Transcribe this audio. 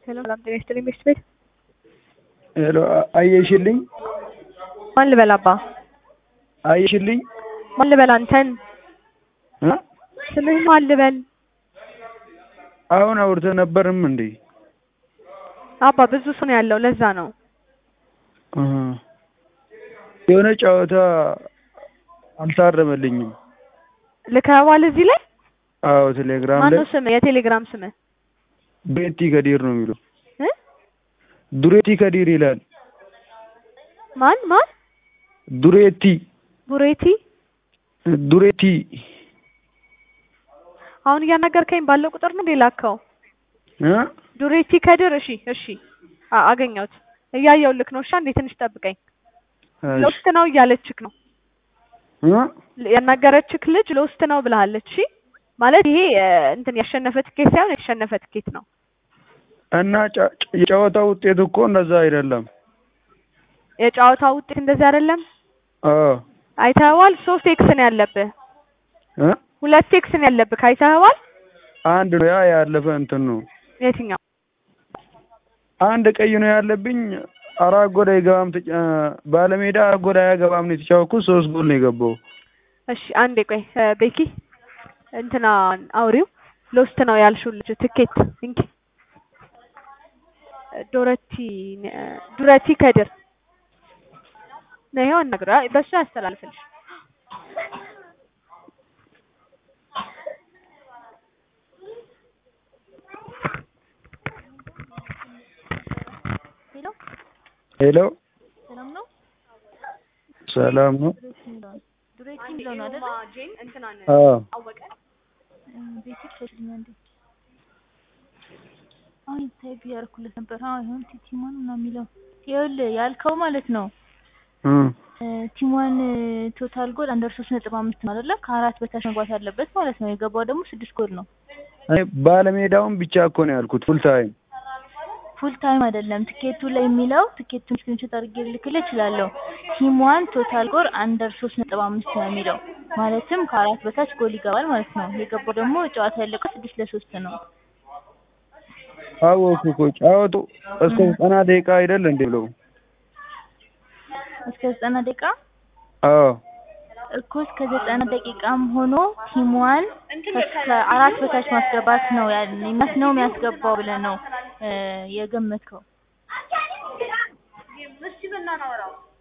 ሄሎ ሰላም ጤና ይስጥልኝ ሚስት ቤት ሄሎ አየሽልኝ ማን ልበል አባ አየሽልኝ ማን ልበል አንተን እ ስምህ ማን ልበል አሁን አውርተህ ነበርም እንዴ አባ ብዙ ሰው ነው ያለው ለዛ ነው እ የሆነ ጨዋታ አልታረመልኝም ልከኸዋል እዚህ ላይ አዎ ቴሌግራም ላይ ማነው ስምህ የቴሌግራም ስምህ ዱሬቲ ከዲር ነው የሚለው እ ዱሬቲ ከዲር ይላል ማን ማን ዱሬቲ ቡሬቲ ዱሬቲ አሁን እያናገርከኝ ባለው ቁጥር ነው ላከው እ ዱሬቲ ከድር እሺ እሺ አ- አገኘሁት እያየሁልክ ነው እሺ አንዴ ትንሽ ጠብቀኝ ሎስት ነው እያለችክ ነው እ ያናገረችክ ልጅ ሎስት ነው ብለሃለች እሺ ማለት ይሄ እ፣ እንትን ያሸነፈ ትኬት ሳይሆን የተሸነፈ ትኬት ነው እና ጨ- ጨ- የጨዋታ ውጤት እኮ እንደዛ አይደለም የጨዋታ ውጤት እንደዚህ አይደለም አዎ አይተኸዋል ሶስት ኤክስ ነው ያለብህ እ ሁለት ኤክስ ነው ያለብህ አይተኸዋል አንድ ነው ያ ያለፈ እንትን ነው የትኛው አንድ ቀይ ነው ያለብኝ አራት ጎል አይገባም ተጫ- እ፣ ባለሜዳ አራት ጎል አያገባም ነው የተጫወትኩት ሶስት ጎል ነው የገባው እሺ አንዴ ቆይ እ፣ ቤኪ እንትና አውሪው ሎስት ነው ያልሽው ልጅ ትኬት እንኪ ዶረቲ እ፣ ዱረቲ ከድር ነው ይኸው አናግረው አይ፣ በሱ ያስተላልፍልሽ ሄሎ ሄሎ ሰላም ነው? ሰላም ነው ዱሬቲ የሚለው ነው አይደለ? አዎ እ፣ ቤት ክፈትልኝ አንዴ። አሁን ታይፕ እያደረኩለት ነበር። አዎ ይሁን ቲቲማን ምናምን የሚለው ይኸውልህ ያልከው ማለት ነው እ እ፣ ቲሟን ቶታል ጎል አንደር ሶስት ነጥብ አምስት ነው አይደለ? ከአራት በታች መግባት ያለበት ማለት ነው። የገባው ደግሞ ስድስት ጎል ነው። እኔ ባለሜዳውን ብቻ እኮ ነው ያልኩት ፉል ታይም ፉል ታይም አይደለም ትኬቱ ላይ የሚለው ትኬቱን ስክሪንሾት አድርጌ ልክልህ እችላለሁ። ቲሟን ቶታል ጎል አንደር ሶስት ነጥብ አምስት ነው የሚለው ማለትም ከአራት በታች ጎል ይገባል ማለት ነው። የገባው ደግሞ ጨዋታ ያለቀው ስድስት ለሶስት ነው። አወኩ እኮ ጫወቱ እስከ ዘጠና ደቂቃ አይደል እንዴ ብለው እስከ ዘጠና ደቂቃ አዎ እኮ እስከ ዘጠና ደቂቃም ሆኖ ቲሟን ከአራት በታች ማስገባት ነው ያ- ነው የሚያስገባው ብለህ ነው እ፣ የገመትከው